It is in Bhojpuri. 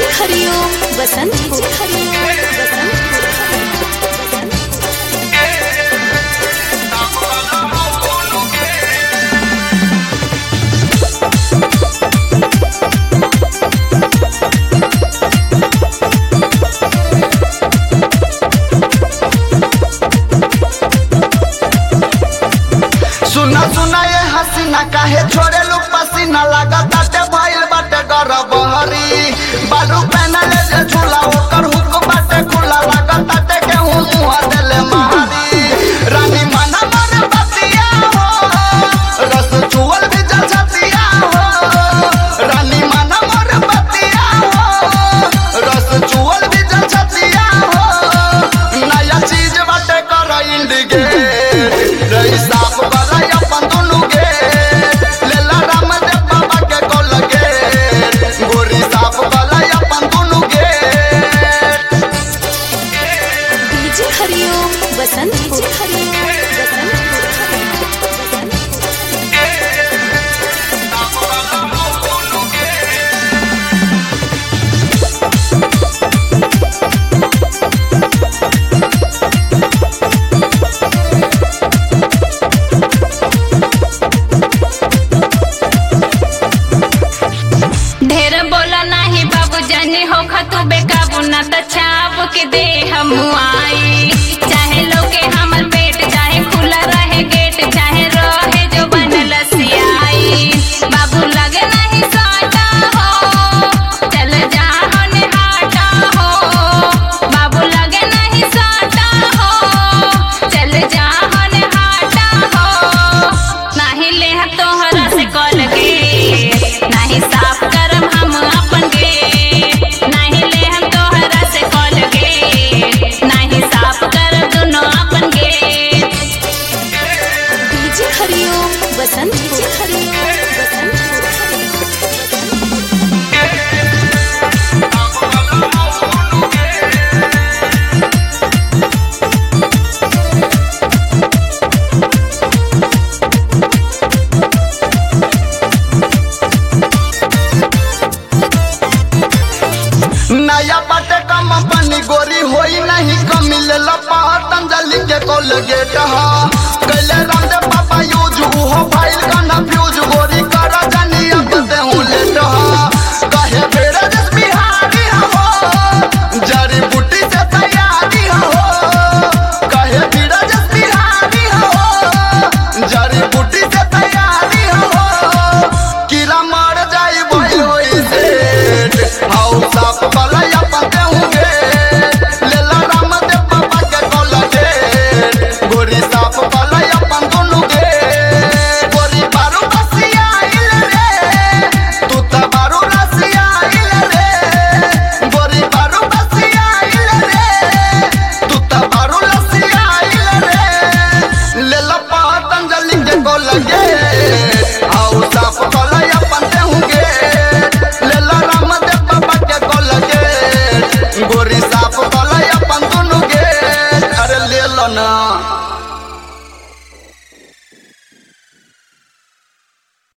हरिओम बसंत को हरिओम बसंत को सुना सुना ये हसीना काहे छोड़े लू पसीना लगा ताटे भइल बाटे गरबहरी बालू पहनले जे झूला ओकर हुक बाटे खुला लगा ताटे के हूँ मुँह देले मारी रानी मना मन बतिया हो रस चुअल भी जल छतिया हो रानी मना मन बतिया हो रस चुअल भी जल छतिया हो नया चीज बाटे कर इंडिगे रही साफ वाला अपन दुनु गे लेला रामदेव बाबा के गोल गे गोरी साफ वाला अपन दुनु गे डीजे हरिओम बसंत को हरिओम बसंत को ढेर बोला नाही बाबू जानी हो खतु बेकाबू ना त छाप के दे हम आई चाहे लोके हमर पेट चाहे खुला रहे गेट चाहे रहे जो बनल सियाई बाबू लगे नहीं साटा हो चल जा होने हाटा हो बाबू लगे नहीं साटा हो चल जा होने हाटा हो नाही ले तोहरा से कॉल के नाही साफ करम हम अपन के नाही ले हम तोहरा से कॉल के नाही साफ कर दुनो अपन के डीजे हरिओम बसंत को हरिओम बसंत को नया बाटे कम पानी गोरी होई नहीं कमी ले ला पतंजलि के कोलगेट हा कैले रामदेव बाबा यूज उहो फाइल का ना फ्यूज गोरी